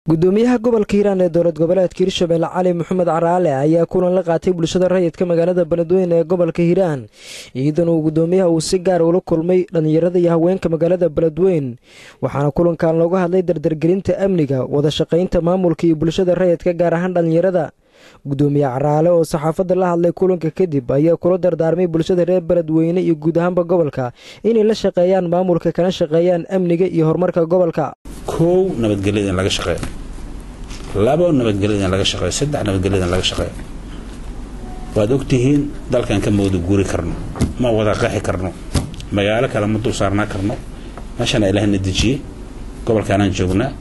gudoomiyaha gobolka hiiraan ee dowlad goboleedka hirshabelle cali maxamed caraale ayaa kulan la qaatay bulshada rayidka magaalada beledweyne ee gobolka hiiraan iidan uu gudoomiyaha uu si gaar ula kulmay dhallinyarada iyo haweenka magaalada beledweyn waxaana kulankan looga hadlay dardargelinta amniga wada shaqaynta maamulka iyo bulshada rayidka gaar ahaan dhallinyarada gudoomiye caraale oo saxaafadda la hadlay kulanka kadib ayaa kula dardaarmay bulshada reer beledweyne iyo guud ahaanba gobolka inay la shaqeeyaan maamulka kana shaqeeyaan amniga iyo horumarka gobolka kow nabadgelyada in laga shaqeeyo labo nabadgelyada in laga shaqeeyo saddex nabadgelyada in laga shaqeeyo waad ogtihiin dalkan ka mooda guuri karno ma wada qaxi karno magaalo kale ma dul saarnaa karno meeshana ilaahna dejiyey gobolkaanaan joognaa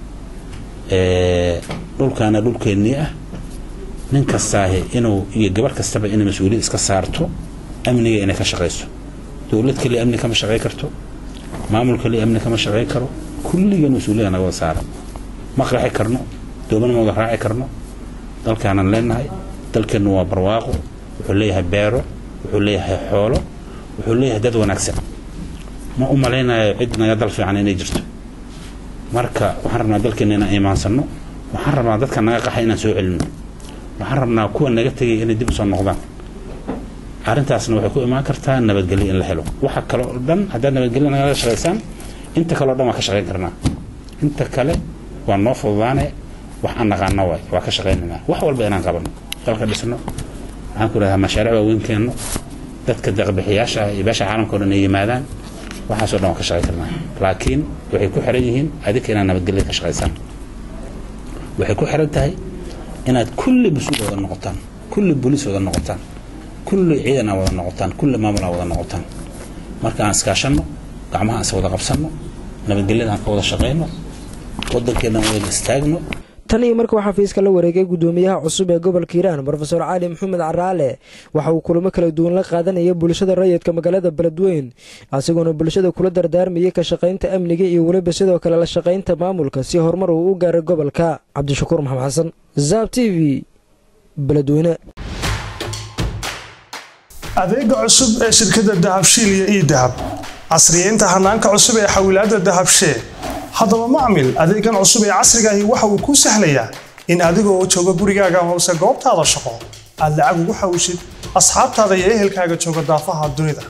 dhulkaana dhulkeennii ah nin kastaahi inuu iyo gabarh kastaba inay mas-uuliyad iska saarto amniga inay ka shaqayso dowlad keliya amni kama shaqey karto maamul keliya amni kama shaqey karo kulligan mas-uuliyada naga wada saaran ma qaxi karno doomana ma wada raaci karno dalkaanaan leenahay dalkeennu waa barwaaqo wuxuu leeyahay beero wuxuu leeyahay xoolo wuxuu leeyahay dad wanaagsan ma u malaynayo cid naga dal fiican inay jirto marka waxaan rabnaa dalkeenna inaan imaansanno waxaan rabnaa dadka naga qaxay inaan soo celinno waxaan rabnaa kuwa naga tegay inay dib usoo noqdaan arrintaasna waxay ku imaan kartaa nabadgelyo in la helo waxa kale oo dhan haddaad nabadgelyo nagala shaqaysaan inta kale o dhan waa ka shaqayn karnaa inta kale waa noo fududaane wax aan naqaano waay waa ka shaqaynaynaa wax walba inaan qabano dalka dhisno waxaan ku idhahdaa mashaariic waaweyn keenno dadka deeqbixiyaasha ah iyo beesha caalamka o dhan ay yimaadaan waxaasoo dhan waa ka shaqayn karnaa laakiin waxay ku xiran yihiin adinka inaad nabadgelyo ka shaqaysaan waxay ku xiran tahay inaad kulli mas-uul wada noqotaan kulli boliis wada noqotaan kulli ciidan aa wada noqotaan kulli maamul aa wada noqotaan marka aan iskaashanno gacmaha aan is wada qabsanno nabadgelyada aan ka wada shaqayno waddankeenna aan wada istaagno tan iyo markuu xafiiska la wareegay gudoomiyaha cusub ee gobolka hiiraan rofeor cali maxamed caraale waxa uu kulamo kala duwan la qaadanaya bulshada rayidka magaalada beledweyn asigoona bulshada kula dardaarmayay ka shaqaynta amniga iyo weliba sidoo kale la shaqaynta maamulka si horumar uu u gaaray gobolka cabdishakuur maxamed xasan zaab t v beledweyne adeega cusub ee shirkadda dahabshiil iyo ii dahab casriyeynta hanaanka cusub ee xawilaadda dahabshee haddaba macmil adeegan cusub ee casrigaahi waxa uu kuu sahlayaa in adigoo jooga gurigaaga hoose goobtaada shaqo aad lacag ugu xawshid asxaabtaada iyo ehelkaaga jooga daafaha dunida